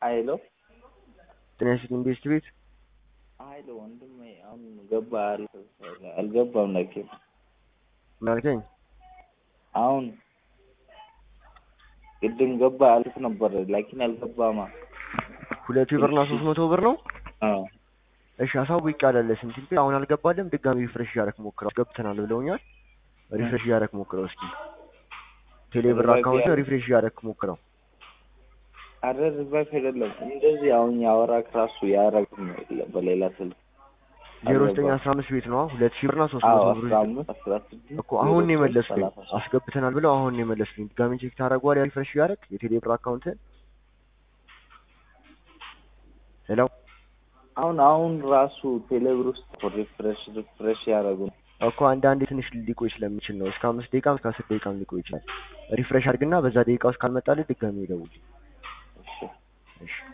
ሀይሎ ጤና ይስጥልኝ ቤስት ቤት ሀይሎ ወንድሜ አሁን ገባ አልገባም ነኬ ምን አልከኝ? አሁን ቅድም ገባ አልፍ ነበር ላኪን አልገባማ ሁለቱ ብርና ሶስት መቶ ብር ነው። አዎ እሺ አሳውቅ ያለለ ስንት ግን አሁን አልገባለም። ድጋሚ ሪፍሬሽ እያደረክ ሞክረው። ገብተናል ብለውኛል። ሪፍሬሽ እያደረክ ሞክረው እስኪ ቴሌ ብር አካውንት ሪፍሬሽ እያደረክ ሞክረው። አረ ሪቫይፍ አይደለም እንደዚህ አሁን ያወራክ ራሱ ያረግም በሌላ ስልክ ዜሮ ዘጠኝ አስራ አምስት ቤት ነው ሁለት ሺህ ብርና ሶስት አዎ መቶ ብር አስራ አምስት አስራ ስድስት እኮ አሁን ነው ዜሮ የመለስኩኝ። ሰላሳ ሶስት አስገብተናል ብለው አሁን ነው የመለስኩኝ። ድጋሚ ቼክ ታደርገዋለህ ሪፍሬሽ እያደረክ የቴሌ ብር አካውንትን ሄሎ አሁን አሁን ራሱ ቴሌብር ውስጥ ሪፍሬሽ ሪፍሬሽ ያደረጉ ነው። እኮ አንዳንዴ ትንሽ ሊቆይ ስለሚችል ነው። እስከ አምስት ደቂቃ እስከ አስር ደቂቃም ሊቆይ ይችላል። ሪፍሬሽ አድርግና በዛ ደቂቃ ውስጥ ካልመጣልህ ድጋሚ ይደውል። እሺ እሺ